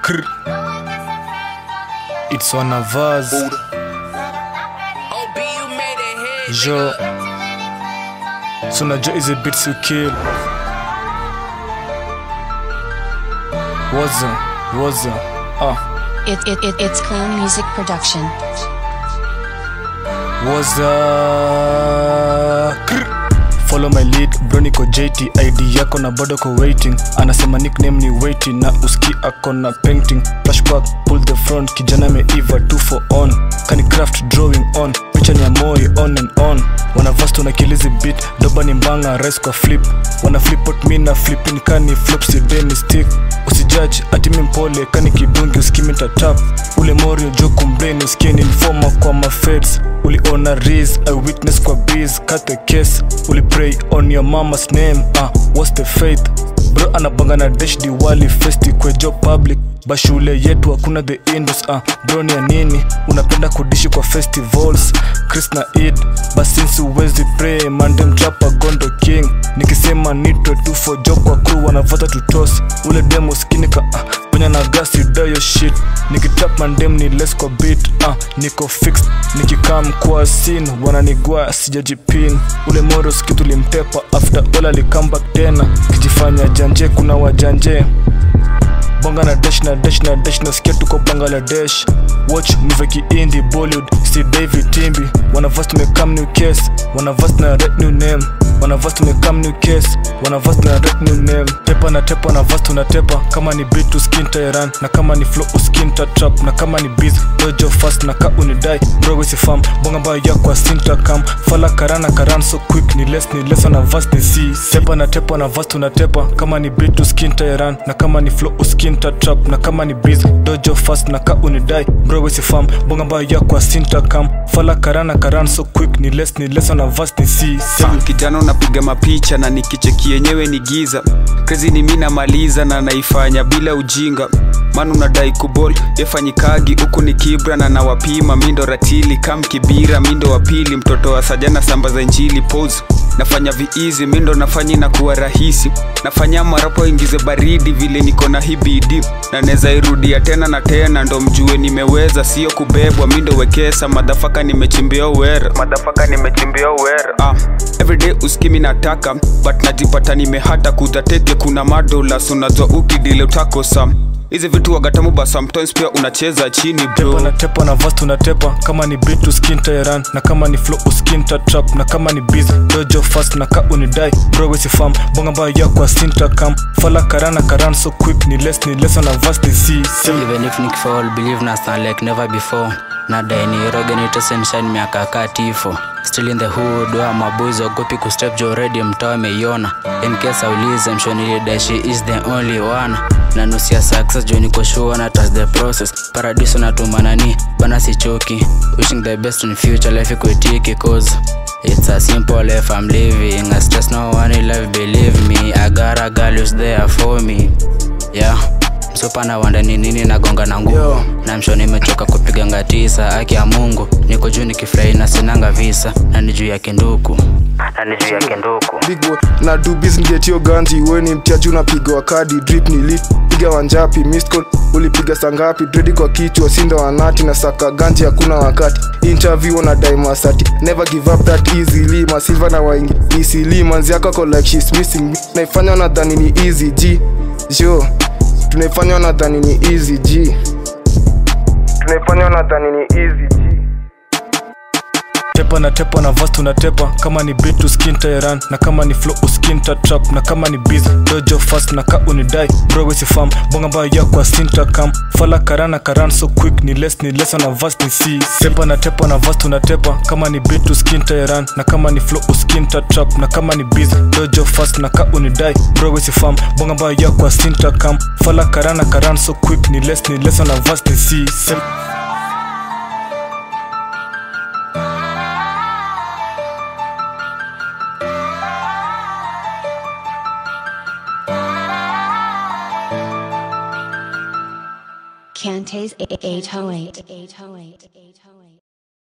Krr. It's one of us. Jo. So najua hizi beats you kill. Waza, waza. Ah, It, it, it, it's Clan Music Production. waza. Krr. Follow my lead bro niko JT ID yako na bado ko waiting anasema nickname ni waiting na uski ako na painting flashback pull the front kijana ameiva 2 for on kani craft drawing on picha ni ya moi on and on wanavast unakilizi beat doba ni mbanga res kwa flip wana flip out mi na flipin kani flop sideni stick usijudge ati mi mpole kani kidungi uskimi tatap ule morio jo kumbleni usikie ni informa kwa mafeds uliona ris i witness kwa biz cut the case ulipray on your mama's name ah what's the faith bro anabanga na dash diwali festi kwejo public bashule yetu hakuna the indus ah bro ni ya nini unapenda kudishi kwa festivals chris na id basinsi uwezi pray mandem chapa gondo king nikisema nitwe tu for job kwa crew wanavota tutos ule demo skinika ah ponya na gasi dayo shit nikitap mandem ni less kwa beat ah niko fixed nikikam kwa sin wananigwa sijajipin ule moros kitu limtepa after all alikambak tena kijifanya janje kuna wajanje bonga na dash na dash na dash nasikia tuko bangladesh watch move kiindi bollywood si david timbi wanavas tumekam new case wanavas na red new name wanavas tumekam new case wanavas na red new name tepa na tepa na vas tunatepa kama ni beat uskin tairan na kama ni flow uskin trap na kama ni biz dojo fast na ka unidai bro si fam bonga mbaya ya kwa sinta kam fala karana karan so quick ni less ni less na vas ni si tepa na tepa na vas tunatepa kama ni beat uskin tairan na kama ni flow uskin trap na kama ni biz dojo fast na ka unidai bro si fam bonga mbaya ya kwa sinta kam fala karana karan so quick ni less ni less na vas ni si Sam kijana unapiga mapicha na nikicheki yenyewe ni giza krezi ni mi namaliza na naifanya bila ujinga man unadai kubol yefanyikagi huku ni kibra na nawapima mindo ratili kam kibira mindo wa pili mtoto wa sajana samba za njili pose nafanya viizi mindo nafanya inakuwa rahisi nafanya marapo ingize baridi vile niko na hibidi na neza irudia tena na tena ndo mjue nimeweza sio kubebwa mindo wekesa madhafaka nimechimbia uwera madhafaka nimechimbia uwera ah, everyday uskimi nataka but najipata nimehata kutateke kuna madolas unajua ukidile utakosa hizi vitu wagatamu ba sometimes pia unacheza chini tepa bro na tepa na vas tunatepa kama ni beat uskin tairan na kama ni flow uskin trap na kama ni biz dojo fast na ka unidai bro si fam bonga mbaya ya kwa sinta kam fala karana karan so quick ni less ni less na vas ni si si even if nikifall believe na stand like never before nadai niroge nitesenshine miaka katifo still in the hood wa maboys wagopi kustep jo already mtaa ameiona in case aulize mshonilidai she is the only one na nusia success jo niko sure na trust the process paradiso natumanani bana sichoki wishing the best in future life ikuitiki cause It's a simple life I'm living. I stress no one in life, believe me. I got a girl who's there for me. Yeah. msupa na wanda ni nini nagonga na nguvu na msho nimechoka kupiga ngatisa aki ya mungu niko juu nikifurahi na sinanga visa na ni juu ya kinduku na ni juu ya kinduku big boy na do business get your ganji weni mtiaji unapiga wakadi drip ni lit piga wanjapi missed call ulipiga sangapi dredi kwa kichwa sinda wanati na saka ganji hakuna wakati interview na daimasati never give up that easily masilva na waingi isili manzi yako ako like she's missing me naifanya nadhani ni easy g jo tunaifanya nadhani ni easy g tunaifanya nadhani ni easy g tepa na tepa na vas tunatepa kama ni beat uskin tairan na kama ni flow uskin trap na kama ni biz dojo fast na ka unidai bro si fam bonga mbaya ya kwa sinta kam fala karana karan so quick ni less ni less na vas ni si tepa na tepa na vas tunatepa kama ni beat uskin tairan na kama ni flow uskin trap na kama ni biz dojo fast na ka unidai bro si fam bonga mbaya ya kwa sinta kam fala karana karan so quick ni less ni less na vas ni si Sem- Cantays 808.